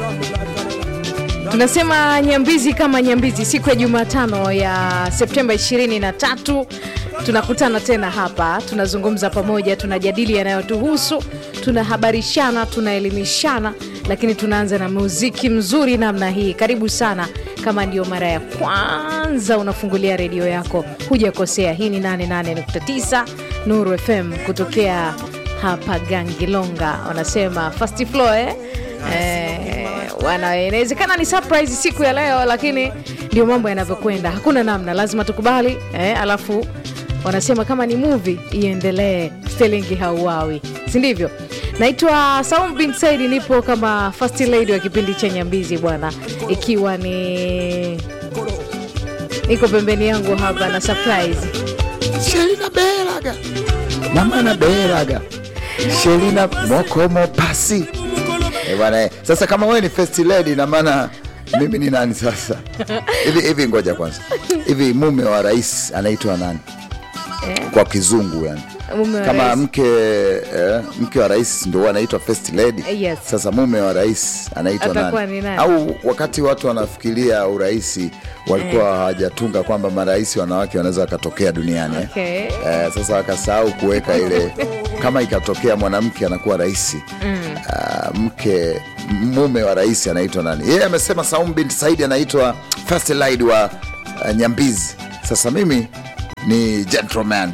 Tunasema Nyambizi kama Nyambizi, siku ya Jumatano ya Septemba 23 tunakutana tena hapa, tunazungumza pamoja, tunajadili yanayotuhusu, tunahabarishana, tunaelimishana, lakini tunaanza na muziki mzuri namna hii. Karibu sana. Kama ndio mara ya kwanza unafungulia redio yako, hujakosea. Hii ni 88.9 Nuru FM kutokea hapa Gangilonga, wanasema first floor eh? Eh, wana inawezekana ni surprise siku ya leo, lakini ndio mambo yanavyokwenda, hakuna namna, lazima tukubali eh, alafu wanasema kama ni movie iendelee, Sterling hauawi, si ndivyo? Naitwa Saum bin Said, nipo kama first lady wa kipindi cha Nyambizi bwana, ikiwa ni niko pembeni yangu hapa na surprise Shelina Beraga namana Beraga Shelina Mokomo pasi Eh, bwana eh. Sasa kama wewe ni first lady na maana mimi ni nani sasa? Hivi hivi, ngoja kwanza, hivi mume wa rais anaitwa nani eh, kwa kizungu yani? mume wa Kama rais. mke eh, mke wa rais ndio anaitwa first lady. Eh, yes. Sasa mume wa rais anaitwa Atakuwa nani? ni nani? Au wakati watu wanafikiria urais walikuwa hawajatunga kwamba marais wanawake wanaweza wakatokea duniani eh? Okay. Eh, sasa wakasahau kuweka ile kama ikatokea mwanamke anakuwa rais ah, mke mume wa rais anaitwa nani? Yeye amesema Saum bin Saidi anaitwa first lady wa ah, Nyambizi. Sasa mimi ni gentleman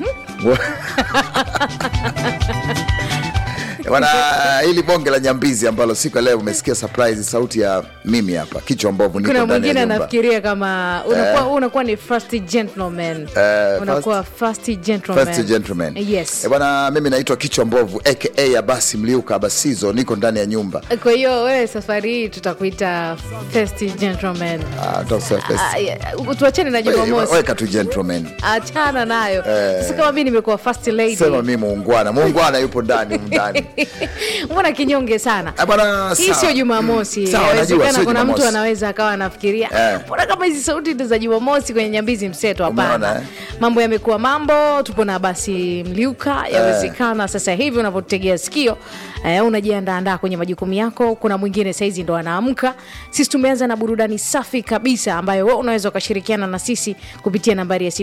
Bwana, hili bonge la Nyambizi ambalo siku ya leo umesikia surprise sauti ya mimi hapa kichwa mbovu, niko kuna ndani ya mwingine nyumba. anafikiria kama unakuwa, unakuwa ni first gentleman Eh, unakuwa first gentleman. First gentleman. Yes. Eh, bwana mimi naitwa kichwa mbovu aka Abasi Mliuka Abasizo, niko ndani ya nyumba. Kwa hiyo wewe safari hii tutakuita first gentleman. Ah, don't say first. Ah, yeah, tuachane na Wewe, Jumamosi, Weka tu gentleman. achana nayo. Sasa kama mimi nimekuwa first lady, Sema mimi muungwana. Muungwana yupo ndani humu ndani. mbona kinyonge sana? Eh, bwana Hii sawa. sio Jumamosi. Sawa, najua Inawezekana sio kuna mtu Jumamosi. anaweza akawa anafikiria Eh. mbona kama hizi sauti ni za Jumamosi kwenye Nyambizi Mseto. Hapana, Umeona, eh? mambo yamekuwa mambo. Tupo na basi Mliuka, yawezekana sasa hivi unavyotegea sikio eh, unajiandaandaa kwenye majukumu yako. Kuna mwingine saizi ndo anaamka. Sisi tumeanza na burudani safi kabisa ambayo wewe unaweza ukashirikiana na sisi kupitia nambari ya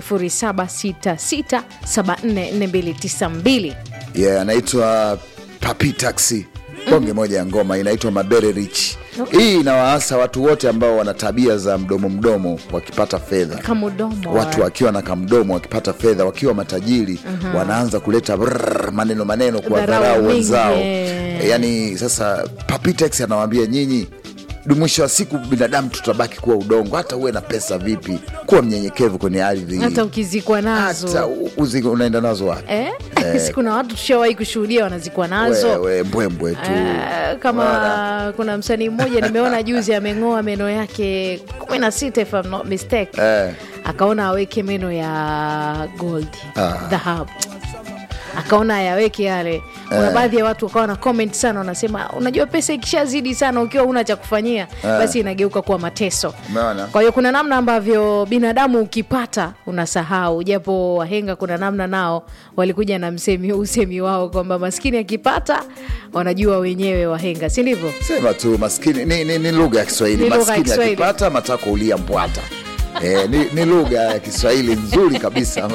0766744292. Yeah, anaitwa Papi Taxi. Bonge moja ya ngoma inaitwa Mabere Rich. Hii inawaasa watu wote ambao wana tabia za mdomo mdomo wakipata fedha. Kamudomo watu wakiwa na kamdomo wakipata fedha wakiwa matajiri wanaanza kuleta brrr, maneno maneno Dharau kuwadharau mingi, wenzao eh. yaani sasa Papitex anawaambia nyinyi mwisho wa siku binadamu tutabaki kuwa udongo hata uwe na pesa vipi kuwa mnyenyekevu kwenye ardhi hata ukizikwa nazo hata u- uzi- unaenda nazo wapi eh? si kuna watu tushawahi kushuhudia wanazikwa nazo wewe mbwembwe tu Eh, kama kuna msanii mmoja nimeona juzi ameng'oa meno yake kumi na sita if I'm not mistake Eh. akaona aweke meno ya gold dhahabu akaona ayaweke yale kuna baadhi ya watu wakawa na comment sana wanasema unajua pesa ikishazidi sana ukiwa una cha kufanyia basi inageuka kuwa mateso Umeona? kwa hiyo kuna namna ambavyo binadamu ukipata unasahau japo wahenga kuna namna nao walikuja na msemi usemi wao kwamba maskini akipata wanajua wenyewe wahenga si ndivyo sema tu maskini ni, ni, ni lugha ya Kiswahili Ni lugha ya maskini Kiswahili. akipata matako ulia mbwata Eh, ni, ni lugha ya Kiswahili nzuri kabisa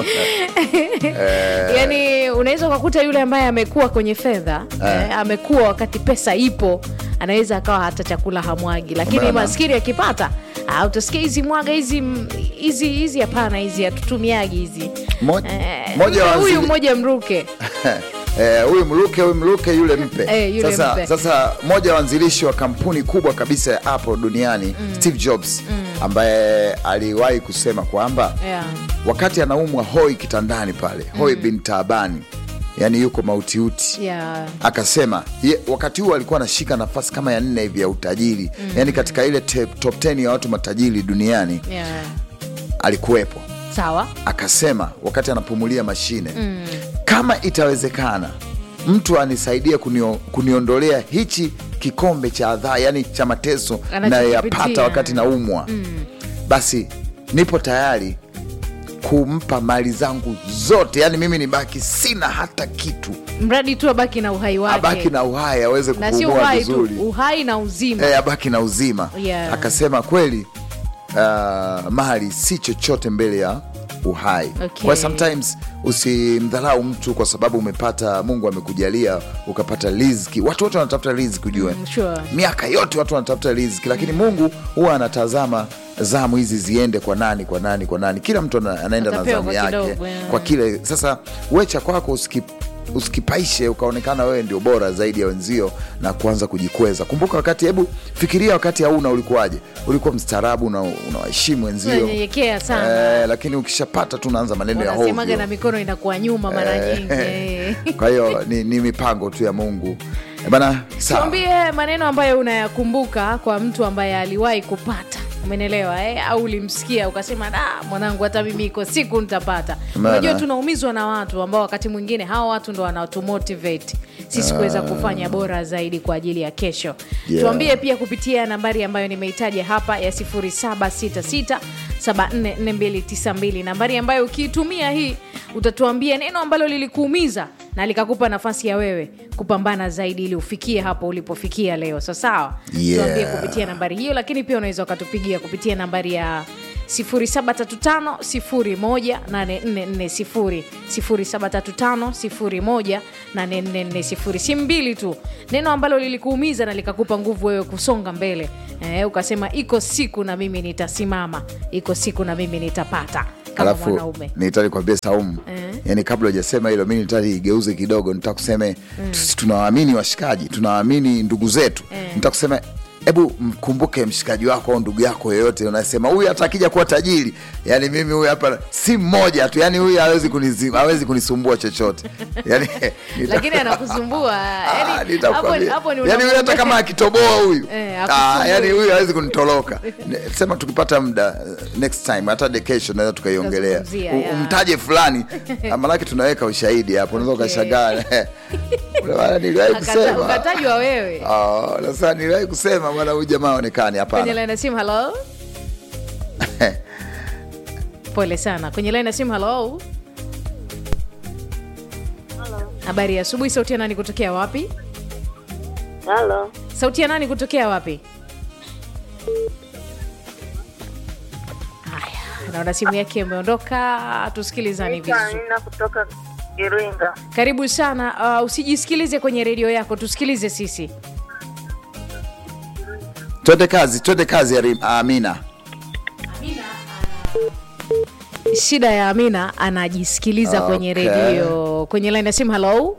yaani unaweza ukakuta yule ambaye amekuwa kwenye fedha eh, amekuwa wakati pesa ipo anaweza akawa hata chakula hamwagi lakini Umeona? maskini akipata ah, utasikia hizi mwaga hizi m- hizi hizi hapana hizi hatutumiagi hizi Mo- Eh, moja wa huyu zile- mmoja mruke Eh, huyu mluke huyu mluke yule mpe. Eh, yule sasa, mpe. sasa mmoja wa wanzilishi wa kampuni kubwa kabisa ya Apple duniani Steve Jobs ambaye aliwahi kusema kwamba yeah. wakati anaumwa hoi kitandani pale hoi bin taabani yani yuko mautiuti Yeah. akasema ye, wakati huo alikuwa anashika nafasi kama ya nne hivi ya utajiri yani katika ile te, top 10 ya watu matajiri duniani Yeah. alikuwepo sawa akasema wakati anapumulia mashine kama itawezekana mtu anisaidie kunio, kuniondolea hichi kikombe cha adhaa yani cha mateso Anachokipitia. nayoyapata wakati naumwa basi nipo tayari kumpa mali zangu zote yani mimi nibaki sina hata kitu mradi tu abaki na uhai wake abaki na uhai aweze na sio kupumua uhai tu vizuri uhai na uzima e, abaki na uzima Yeah. akasema kweli uh, mali si chochote mbele ya uhai Okay. kwa sometimes usimdharau mtu kwa sababu umepata mungu amekujalia ukapata riziki watu wote wanatafuta riziki ujue Mm, sure. miaka yote watu wanatafuta riziki lakini mungu huwa anatazama zamu hizi ziende kwa nani kwa nani kwa nani kila mtu ana- anaenda na Atapewa zamu kwa yake kidogo, yeah. kwa kile sasa wecha kwako usiki usikipaishe ukaonekana wewe ndio bora zaidi ya wenzio na kuanza kujikweza kumbuka wakati hebu fikiria wakati hauna ulikuwaje ulikuwa mstaarabu na unawaheshimu wenzio Unanyenyekea sana. eh, lakini ukishapata tu unaanza maneno ya wanasemaga na hovyo mikono inakuwa nyuma mara nyingi eh. kwa hiyo ni, ni mipango tu ya mungu Eh, bana sawa tuambie maneno ambayo unayakumbuka kwa mtu ambaye aliwahi kupata umenelewa eh? au ulimsikia ukasema da mwanangu hata mimi iko siku nitapata Maana- unajua tunaumizwa na watu ambao wakati mwingine hawa watu ndo wanatumotivate sisi kuweza kufanya bora zaidi kwa ajili ya kesho Yeah. tuambie pia kupitia nambari ambayo nimeitaja hapa ya 0766 744292 nambari ambayo ukiitumia hii utatuambia neno ambalo lilikuumiza na likakupa nafasi ya wewe kupambana zaidi ili ufikie hapo ulipofikia leo sasawa Yeah. tuambie kupitia nambari hiyo lakini pia unaweza ukatupigia kupitia nambari ya 0735 0735 si mbili tu neno ambalo lilikuumiza na likakupa nguvu wewe kusonga mbele eh, ukasema iko siku na mimi nitasimama iko siku na mimi nitapata kama alafu mwanaume nitali kwambia saumu Eh. yani kabla hujasema hilo mi nitali igeuze kidogo nitakuseme mm. tunawaamini washikaji tunawaamini ndugu zetu Eh. nitakusema hebu mkumbuke mshikaji wako au ndugu yako yeyote unasema huyu hata akija kuwa tajiri yani mimi huyu hapa si mmoja tu yani huyu hawezi kunizim- hawezi kunisumbua chochote yani, nita- lakini anakusumbua Ah, yani, hapo, nitakwambia. hapo ni yani huyu hata unamwambia- kama akitoboa huyu Eh, ah, hakusumbui. yani huyu hawezi kunitoroka Ne- sema tukipata muda uh, next time hata de kesho naweza tukaiongelea Tutazungumzia, U- yeah. umtaje fulani Ah, manake tunaweka ushahidi hapo unaweza Okay. ukashagaa Ule bwana niliwahi Akata- kusema ukatajwa wewe Ah, sasa niliwahi kusema bwana huyu jamaa aonekani kwenye hapana line ya simu halo pole sana kwenye line ya simu halo habari ya asubuhi sauti ya nani kutokea wapi Halo, sauti ya nani kutokea wapi haya naona simu yake imeondoka tusikilizani naitwa vizuri Amina kutoka Iringa. karibu sana uh, usijisikilize kwenye redio yako tusikilize sisi twende kazi twende kazi Arim- amina shida ya amina anajisikiliza kwenye Okay. redio kwenye line ya simu halo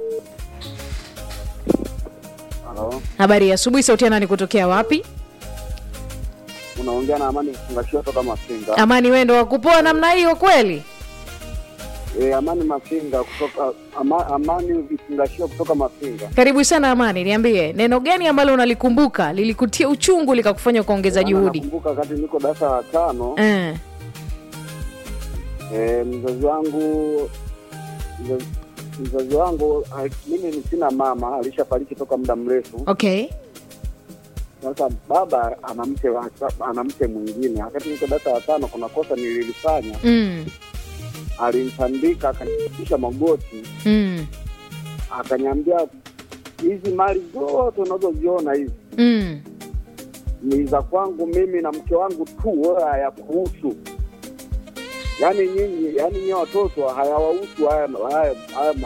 Halo, habari ya asubuhi sauti ya nani kutokea wapi unaongea na Amani Kifungashio toka Mafinga. amani wendo wakupoa namna hiyo kweli E, Amani Mafinga kutoka ama, Amani Vifungashio kutoka Mafinga. karibu sana amani niambie neno gani ambalo unalikumbuka lilikutia uchungu likakufanya ukaongeza Maana juhudi Nakumbuka wakati niko darasa la tano eh. e, mzazi wangu mzazi, mzazi wangu ah, mimi ni sina mama, alishafariki toka muda mrefu. okay Sasa baba ana mke wa- ana mke mwingine. Wakati niko darasa la tano, kuna kosa nililifanya, mm. alinitandika akanipisha magoti Mm. akaniambia hizi mali zote unazoziona hizi Mm. ni za kwangu mimi na mke wangu tu, wewe hayakuhusu. Yaani nyinyi, yaani nyie watoto hayawahusu haya, haya, haya